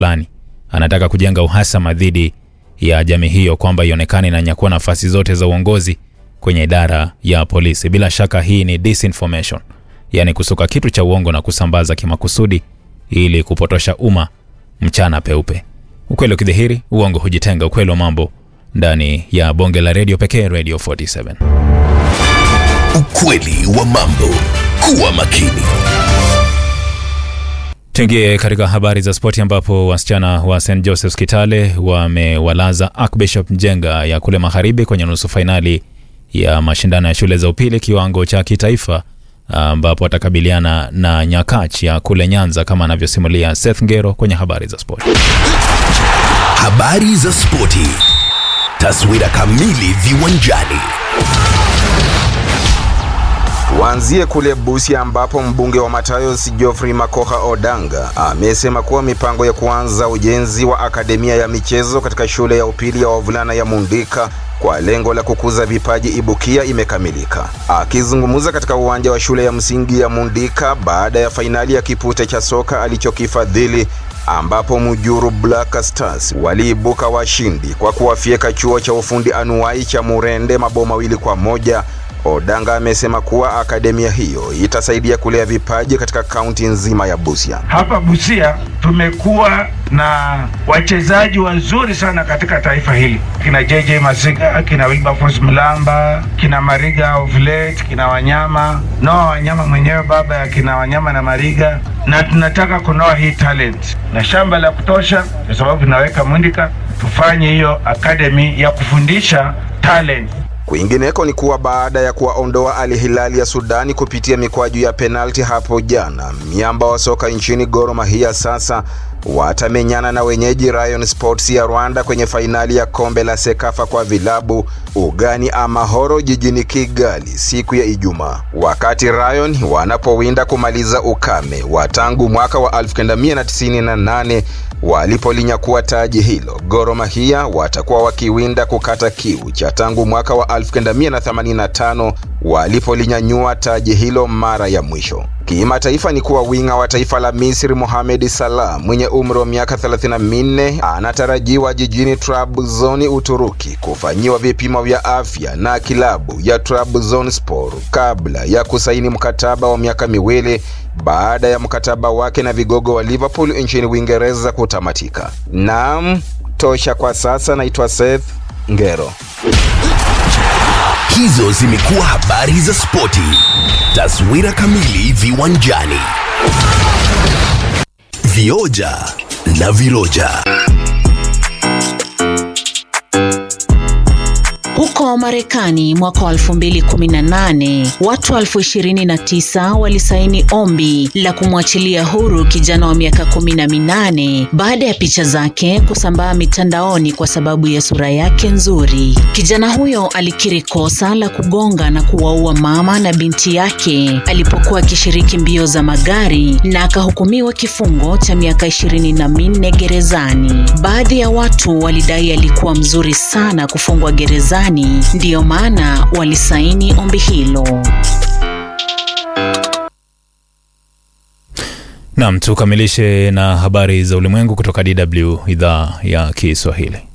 fulani anataka kujenga uhasama dhidi ya jamii hiyo kwamba ionekane inanyakua nafasi zote za uongozi kwenye idara ya polisi. Bila shaka hii ni disinformation, yaani kusuka kitu cha uongo na kusambaza kimakusudi ili kupotosha umma mchana peupe. Ukweli ukidhihiri, uongo hujitenga. Ukweli wa mambo ndani ya bonge la redio pekee, Radio 47. Ukweli wa mambo. Kuwa makini. Tuingie katika habari za spoti ambapo wasichana wa St Joseph's Kitale wamewalaza Archbishop Njenga ya kule magharibi kwenye nusu fainali ya mashindano ya shule za upili kiwango cha kitaifa ambapo watakabiliana na Nyakach ya kule Nyanza kama anavyosimulia Seth Ngero kwenye habari za spoti. Habari za spoti. Taswira kamili viwanjani. Tuanzie kule Busia ambapo mbunge wa Matayos Geoffrey Makoha Odanga amesema kuwa mipango ya kuanza ujenzi wa akademia ya michezo katika shule ya upili ya wavulana ya Mundika kwa lengo la kukuza vipaji ibukia imekamilika. Akizungumza katika uwanja wa shule ya msingi ya Mundika baada ya fainali ya kipute cha soka alichokifadhili ambapo Mujuru Black Stars waliibuka washindi kwa kuwafyeka chuo cha ufundi anuwai cha Murende mabao mawili kwa moja. Odanga amesema kuwa akademia hiyo itasaidia kulea vipaji katika kaunti nzima ya Busia. Hapa Busia tumekuwa na wachezaji wazuri sana katika taifa hili, kina JJ Masiga, kina Wilberforce Mlamba, kina Mariga Ovlet, kina Wanyama Noa Wanyama mwenyewe baba ya kina Wanyama na Mariga, na tunataka kunoa hii talent na shamba la kutosha, kwa sababu tunaweka Mundika tufanye hiyo akademi ya kufundisha talent. Kwingineko ni kuwa baada ya kuwaondoa Al Hilal ya Sudani kupitia mikwaju ya penalti hapo jana, miamba wa soka nchini Gor Mahia sasa watamenyana na wenyeji Rayon Sports ya Rwanda kwenye fainali ya kombe la Sekafa kwa vilabu ugani Amahoro jijini Kigali siku ya Ijumaa, wakati Rayon wanapowinda kumaliza ukame wa tangu mwaka wa 1998 walipolinyakua taji hilo. Gor Mahia watakuwa wakiwinda kukata kiu cha tangu mwaka wa 1985 walipolinyanyua taji hilo mara ya mwisho. Kimataifa ni kuwa winga wa taifa la Misri Mohamed Salah mwenye umri wa miaka 34 anatarajiwa jijini Trabzon, Uturuki kufanyiwa vipimo vya afya na kilabu ya Trabzonspor kabla ya kusaini mkataba wa miaka miwili baada ya mkataba wake na vigogo wa Liverpool nchini Uingereza kutamatika. Naam, tosha kwa sasa. Naitwa Seth Ngero. Hizo zimekuwa habari za spoti. Taswira kamili viwanjani. Vioja na viroja. Huko Marekani mwaka wa 2018 watu elfu 29 walisaini ombi la kumwachilia huru kijana wa miaka kumi na minane baada ya picha zake kusambaa mitandaoni kwa sababu ya sura yake nzuri. Kijana huyo alikiri kosa la kugonga na kuwaua mama na binti yake alipokuwa akishiriki mbio za magari na akahukumiwa kifungo cha miaka ishirini na minne gerezani. Baadhi ya watu walidai alikuwa mzuri sana kufungwa gerezani ndiyo maana walisaini ombi hilo. Nam, tukamilishe na habari za ulimwengu kutoka DW idhaa ya Kiswahili.